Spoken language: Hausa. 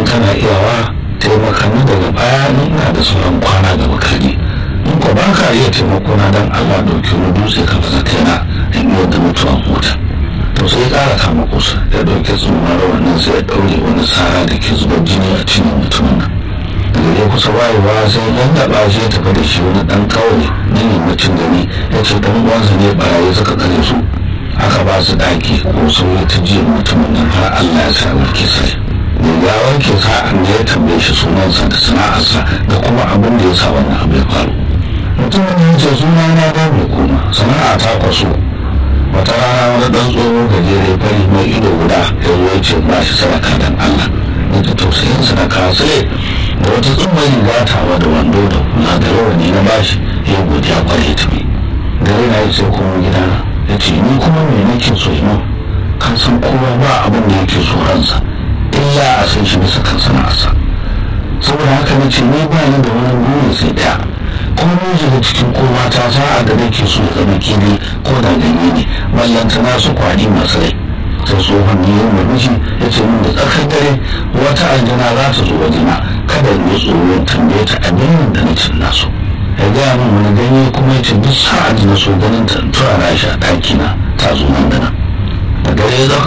kana iyawa taimaka ni daga baya ni ina da sauran kwana gaba kaji in ko ba ka iya taimako na dan Allah dauki wani dutse ka fasa kaina in yi da mutuwan huta to sai ya ƙara kama kusa ya ɗauki tsumar wannan sai ya ɗaure wani sara da ke zubar jini a cikin mutumin nan daga ya kusa wayewa sai dan taɓa shi ya tafi da shi wani ɗan kawai na yammacin gari ya ce ɗan uwansa ne ɓarayi suka tsare su aka ba su ɗaki ko sauyi ta jiya mutumin nan har Allah ya sa warke sai mai gawar ke sa'an da ya tambaye shi sunansa da sana'arsa da kuma abin da ya sa wannan abu ya faru mutumin ya ce suna na ba mai koma sana'a ta kwaso wata rana wani ɗan tsohon gajere fari mai ido guda ya zo ya ce ba shi sadaka dan Allah ya ta tausayin sadaka sai da wata tsumma riga tawa da wando da kula da rawani na bashi ya godiya kwarai ta bi gare na yi sai kuma gidana ya ce ni kuma me nake so yi kan san kowa ba abin da yake so ransa illa a san shi bisa kan sana'arsa saboda haka na ce ni ba ni da wani buri sai daya kuma mun shiga cikin kowa ta sa'a da nake so ya zama kili ko da ganye ne ballanta na su kwari masu rai sai tsohon ne yin murmushi ya ce min da tsakar dare wata aljana za ta zo wajena kada in yi tsoron tambaye ta abin da na cin nasu ya gaya min wani ganye kuma ya ce duk sa'ad na so ganin ta tura na shi a ɗakina ta zo nan da nan da dare ya zaka